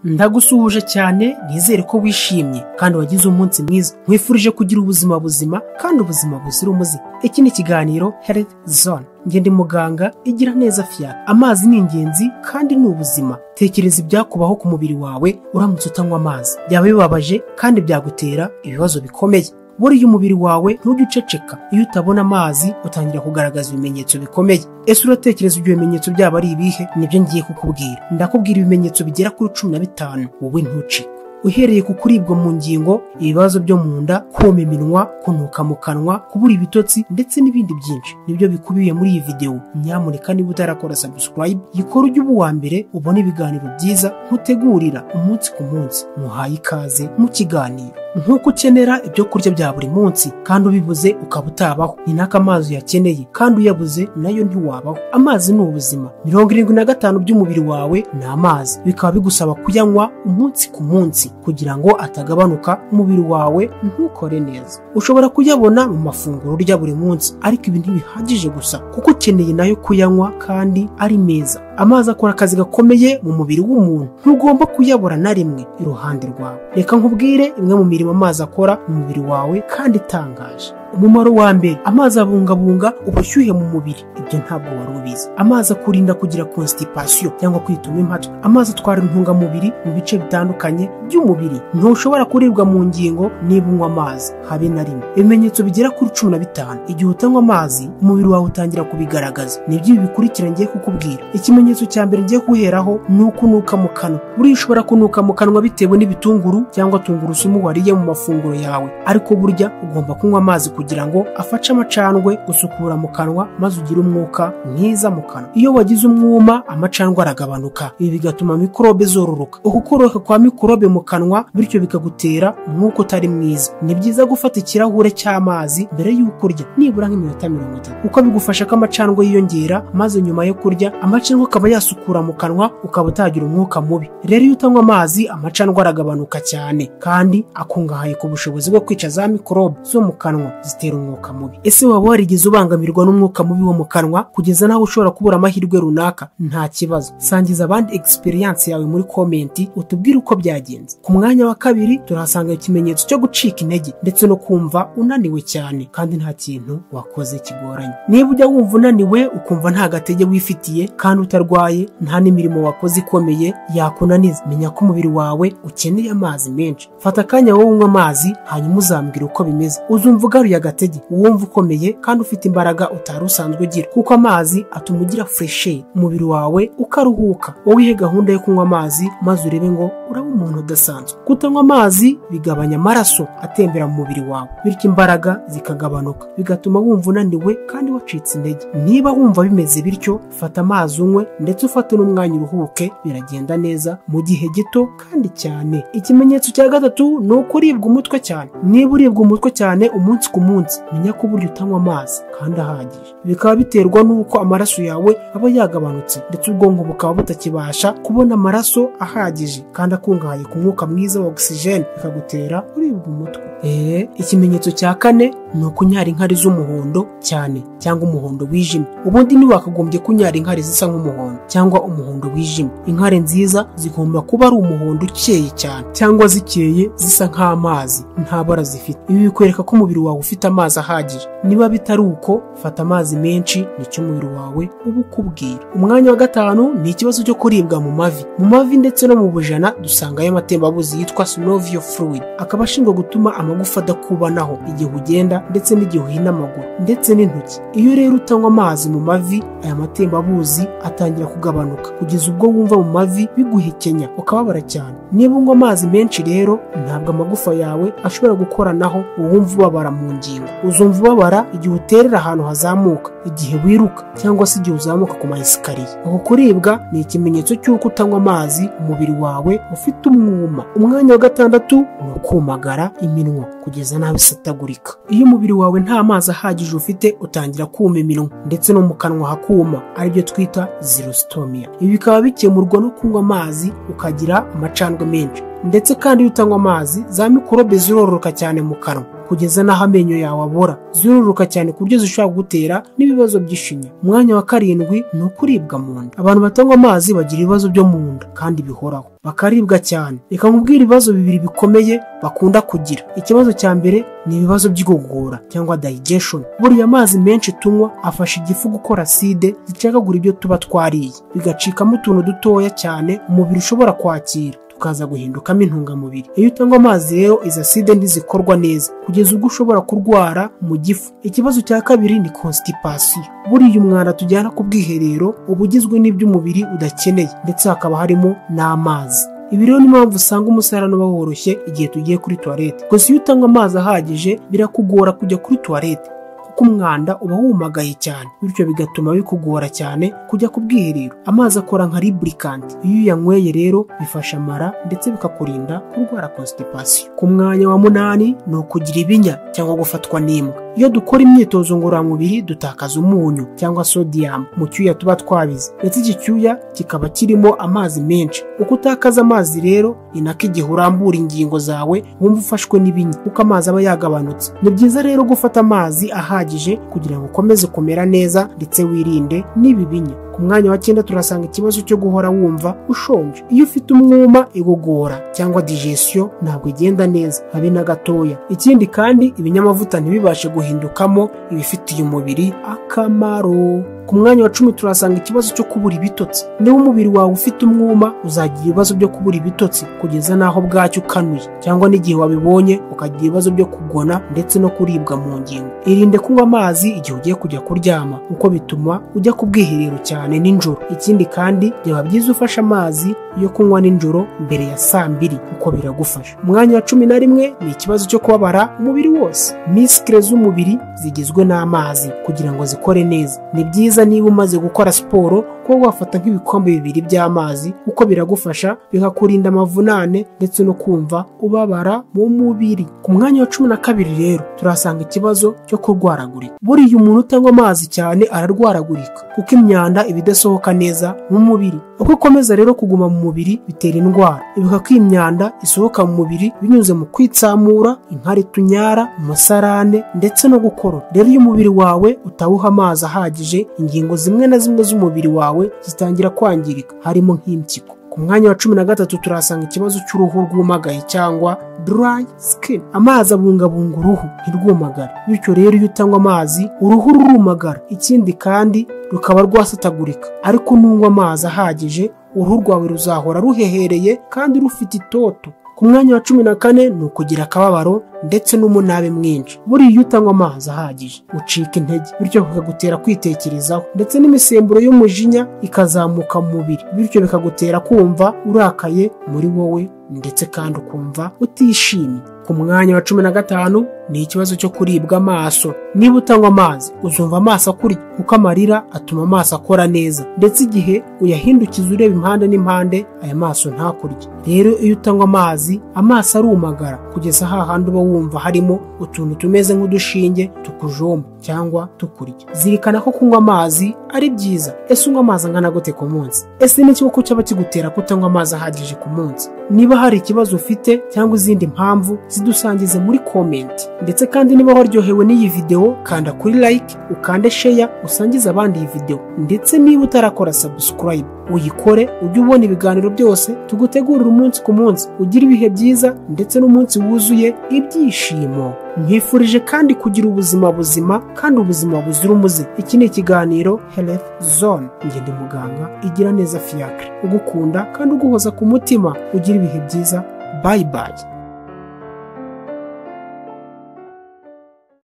ndagusuhuje cyane nizere ko wishimye kandi wagize umunsi mwiza nkwifurije kugira ubuzima buzima kandi ubuzima buzira umuze iki ni ikiganiro health zone ngende muganga igira neza fiyaga amazi ni ingenzi kandi ni ubuzima tekereza ibyakubaho ku mubiri wawe uramutse utanywa amazi byaba bibabaje kandi byagutera ibibazo bikomeye buriya umubiri wawe ntujye uceceka iyo utabona amazi utangira kugaragaza ibimenyetso bikomeye ese uratekereza ibyo bimenyetso byaba ari ibihe nibyo ngiye kukubwira ndakubwira ibimenyetso bigera kuri cumi na bitanu wowe ntucike uhereye ku kuribwa mu ngingo ibibazo byo mu nda kuma iminwa kunuka mu kanwa kubura ibitotsi ndetse n'ibindi byinshi nibyo bikubiye muri iyi videwo nyamuneka niba utarakora sabusikarayibu yikora ujye uba uwa mbere ubone ibiganiro byiza nkutegurira umunsi ku munsi muhaye ikaze mu kiganiro nk'uko ukenera ibyo kurya bya buri munsi kandi ubibuze ukaba utabaho ni nako amazi uyakeneye kandi uyabuze nayo ntiwabaho amazi ni ubuzima mirongo irindwi na gatanu by'umubiri wawe ni amazi bikaba bigusaba kuyanywa umunsi ku munsi kugira ngo atagabanuka umubiri wawe ntukore neza ushobora kuyabona mu mafunguro urya buri munsi ariko ibi ntibihagije gusa kuko ukeneye nayo kuyanywa kandi ari meza amazi akora akazi gakomeye mu mubiri w'umuntu ntugomba kuyabura na rimwe iruhande rwawe reka nkubwire imwe mu mirimo amazi akora mu mubiri wawe kandi itangaje umumaro wa mbere amazi abungabunga ubushyuhe mu mubiri ibyo ntabwo wari ubizi amazi akurinda kugira constipation cyangwa kwituma impatwe amazi atwara intungamubiri mu bice bitandukanye by'umubiri ntushobora kuribwa mu ngingo niba unywa amazi habe na rimwe ibimenyetso bigera kuri cumi na bitanu igihe utanywa amazi umubiri wawe utangira kubigaragaza nibyo ibi bikurikira ngiye kukubwira ikimenyetso cya mbere ngiye guheraho ni ukunuka mu kanwa buriya ushobora kunuka mu kanwa bitewe n'ibitunguru cyangwa tungurusumu wariye mu mafunguro yawe ariko burya ugomba kunywa amazi kugira ngo afashe amacandwe gusukura mu kanwa maze ugire umwuka mwiza mu kanwa iyo wagize umwuma amacandwe aragabanuka ibi bigatuma mikorobe zororoka uku koroka kwa mikorobe mu kanwa bityo bikagutera umwuka utari mwiza ni byiza gufata ikirahure cy'amazi mbere y'uko urya nibura nk'iminota mirongo itatu kuko bigufasha ko amacandwe yiyongera maze nyuma yo kurya amacandwe akaba yasukura mu kanwa ukaba utagira umwuka mubi rero iyo utanywa amazi amacandwe aragabanuka cyane kandi akungahaye ku bushobozi bwo kwica za mikorobe zo mu kanwa zitera umwuka mubi ese waba warigeze ubangamirwa n'umwuka mubi wo mu kanwa kugeza naho ushobora kubura amahirwe runaka nta kibazo sangiza abandi egisperiyanse yawe muri komenti utubwire uko byagenze ku mwanya wa kabiri turahasanga ikimenyetso cyo gucika intege ndetse no kumva unaniwe cyane kandi nta kintu wakoze kigoranye niba ujya wumva unaniwe ukumva nta gatege wifitiye kandi utarwaye nta n'imirimo wakoze ikomeye yakunaniza menya ko umubiri wawe ukeneye amazi menshi fata akanya wowe unywa amazi hanyuma uzambwira uko bimeze uzumva ugaruye agatege wumva ukomeye kandi ufite imbaraga utari usanzwe ugira kuko amazi atuma ugira fureshi umubiri wawe ukaruhuka wowe ihe gahunda yo kunywa amazi maze urebe ngo uraba umuntu udasanzwe kutanywa amazi bigabanya amaraso atembera mu mubiri wawe bityo imbaraga zikagabanuka bigatuma wumva unaniwe kandi wacitse intege niba wumva bimeze bityo fata amazi unywe ndetse ufate n'umwanya uruhuke biragenda neza mu gihe gito kandi cyane ikimenyetso cya gatatu ni ukuribwa umutwe cyane niba uribwa umutwe cyane umunsi ku munsi menya ko burya utanywa amazi kandi ahagije bikaba biterwa n'uko amaraso yawe aba yagabanutse ndetse ubwonko bukaba butakibasha kubona amaraso ahagije kandi akungahaye ku mwuka mwiza wa ogisijeni bikagutera uribwa umutwe eee ikimenyetso cya kane ni ukunyara inkari z'umuhondo cyane cyangwa umuhondo wijimye ubundi ntiwakagombye kunyara inkari zisa nk'umuhondo cyangwa umuhondo wijimye inkari nziza zigomba kuba ari umuhondo ukeye cyane cyangwa zikeye zisa nk'amazi nta bara zifite ibi bikwereka ko umubiri wawe ufite amazi ahagije niba bitari uko fata amazi menshi nicyo umubiri wawe uba ukubwira umwanya wa gatanu ni ikibazo cyo kuribwa mu mavi mu mavi ndetse no mu bujana dusangayo amatembabuzi yitwa synovial fluid akaba ashinzwe gutuma amagufa adakubanaho igihe ugenda ndetse n'igihe uhina amaguru ndetse n'intoki iyo rero utanywa amazi mu mavi aya matembabuzi atangira kugabanuka kugeza ubwo wumva mu mavi biguhekenya ukababara cyane niba unywa amazi menshi rero ntabwo amagufa yawe ashobora gukoranaho uwumva ubabara mu ngingo uzumva ubabara igihe uterera ahantu hazamuka igihe wiruka cyangwa se igihe uzamuka ku mayesikariye uku kuribwa ni ikimenyetso cy'uko utanywa amazi umubiri wawe ufite umwuma umwanya wa gatandatu ni ukumagara iminwa kugeza nabi isatagurika iyo umubiri wawe nta mazi ahagije ufite utangira kuma iminwa ndetse no mu kanwa hakuma aribyo twita zirositomiya ibi bikaba bikemurwa no kunywa amazi ukagira amacandwe menshi ndetse kandi iyo utanywa amazi za mikorobe zirororoka cyane mu kanwa kugeza n'aho amenyo yawe abora zororoka cyane ku buryo zishobora kugutera n'ibibazo by'ishinya umwanya wa karindwi ni ukuribwa mu nda abantu batanywa amazi bagira ibibazo byo mu nda kandi bihoraho bakaribwa cyane reka nkubwire ibibazo bibiri bikomeye bakunda kugira ikibazo cya mbere ni ibibazo by'igogora cyangwa digestion buriya amazi menshi tunywa afasha igifu gukora side zicagagura ibyo tuba twariye bigacikamo utuntu dutoya cyane umubiri ushobora kwakira tukaza guhindukamo intungamubiri iyo utanywa amazi rero izo aside ntizikorwa neza kugeza ubwo ushobora kurwara mu gifu ikibazo cya kabiri ni constipation buriya umwanda tujyana ku bwiherero uba ugizwe n'ibyo umubiri udakeneye ndetse hakaba harimo n'amazi ibi rero ni mpamvu usanga umusarane uba woroshye igihe tugiye kuri tuwarete gusa iyo utanywa amazi ahagije birakugora kujya kuri tuwarete umwanda uba wumagaye cyane bityo bigatuma bikugora cyane kujya ku bwiherero amazi akora nka liburikante iyo uyanyweye rero bifasha amara ndetse bikakurinda kurwara constipation ku mwanya wa munani ni ukugira ibinya cyangwa gufatwa n'imbwa iyo dukora imyitozo ngororamubiri dutakaza umunyu cyangwa sodium mu cyuya tuba twabize ndetse iki cyuya kikaba kirimo amazi menshi uko utakaza amazi rero ni nako igihe urambura ingingo zawe wumva ufashwe n'ibinya kuko amazi aba yagabanutse ni byiza rero gufata amazi ahagije kugira ngo ukomeze kumera neza ndetse wirinde n'ibi binya ku mwanya wa cyenda turasanga ikibazo cyo guhora wumva ushonje iyo ufite umwuma igogora cyangwa digesiyo ntabwo igenda neza habe na gatoya ikindi kandi ibinyamavuta ntibibashe guhindukamo ibifitiye umubiri akamaro ku mwanya wa cumi turasanga ikibazo cyo kubura ibitotsi niba umubiri wawe ufite umwuma uzagira ibibazo byo kubura ibitotsi kugeza n'aho bwacyo ukanuye cyangwa n'igihe wabibonye ukagira ibibazo byo kugona ndetse no kuribwa mu ngingo irinde kunywa amazi igihe ugiye kujya kuryama kuko bituma ujya ku bwiherero cyane nijoro ikindi kandi byaba byiza ufashe amazi yo kunywa nijoro mbere ya saa mbiri kuko biragufasha umwanya wa cumi na rimwe ni ikibazo cyo kubabara umubiri wose misikire z'umubiri zigizwe n'amazi kugira ngo zikore neza ni byiza niba umaze gukora siporo kuba wafata nk'ibikombe bibiri by'amazi kuko biragufasha bikakurinda amavunane ndetse no kumva ubabara mu mubiri ku mwanya wa cumi na kabiri rero turahasanga ikibazo cyo kurwaragurika buriya umuntu utanywa amazi cyane ararwaragurika kuko imyanda iba idasohoka neza mu mubiri uko ikomeza rero kuguma mu mubiri bitera indwara ibuka ko iyi myanda isohoka mu mubiri binyuze mu kwitsamura inkari tunyara umusarane ndetse no gukorora rero iyo umubiri wawe utawuha amazi ahagije ingingo zimwe na zimwe z'umubiri wawe zitangira kwangirika harimo nk'impyiko ku mwanya wa cumi na gatatu turahasanga ikibazo cy'uruhu rwumagaye cyangwa dry skin amazi abungabunga uruhu ntirwumagare bityo rero iyo utanywa amazi uruhu rurumagara ikindi kandi rukaba rwasatagurika ariko nunywa amazi ahagije uruhu rwawe ruzahora ruhehereye kandi rufite itoto ku mwanya wa cumi na kane ni ukugira akababaro ndetse n'umunabi mwinshi buriya iyo utanywa amazi ahagije ucika intege bityo bikagutera kwitekerezaho ndetse n'imisemburo y'umujinya ikazamuka mu mubiri bityo bikagutera kumva urakaye muri wowe ndetse kandi ukumva utishimye ku mwanya wa cumi na gatanu ni ikibazo cyo kuribwa amaso niba utanywa amazi uzumva amaso akurya kuko amarira atuma amaso akora neza ndetse igihe uyahindukiza ureba impande n'impande aya maso ntakurye rero iyo utanywa amazi amaso arumagara kugeza hahandi uba wumva harimo utuntu tumeze nk'udushinge tukujomba cyangwa tukurya zirikana ko kunywa amazi ari byiza ese unywa amazi angana gute ku munsi ese n'ikibazo cyaba kigutera kutanywa amazi ahagije ku munsi niba hari ikibazo ufite cyangwa izindi mpamvu zidusangize muri komenti ndetse kandi niba waryohewe n'iyi videwo kanda kuri like ukande sheya usangize abandi iyi videwo ndetse niba utarakora sabusikarayibu uyikore ujye ubona ibiganiro byose tugutegurira umunsi ku munsi ugira ibihe byiza ndetse n'umunsi wuzuye ibyishimo nkwifurije kandi kugira ubuzima buzima kandi ubuzima buzira umuze iki ni ikiganiro health zone ngende muganga igira neza fiacre ugukunda kandi uguhoza ku mutima ugira ibihe byiza bayi bayi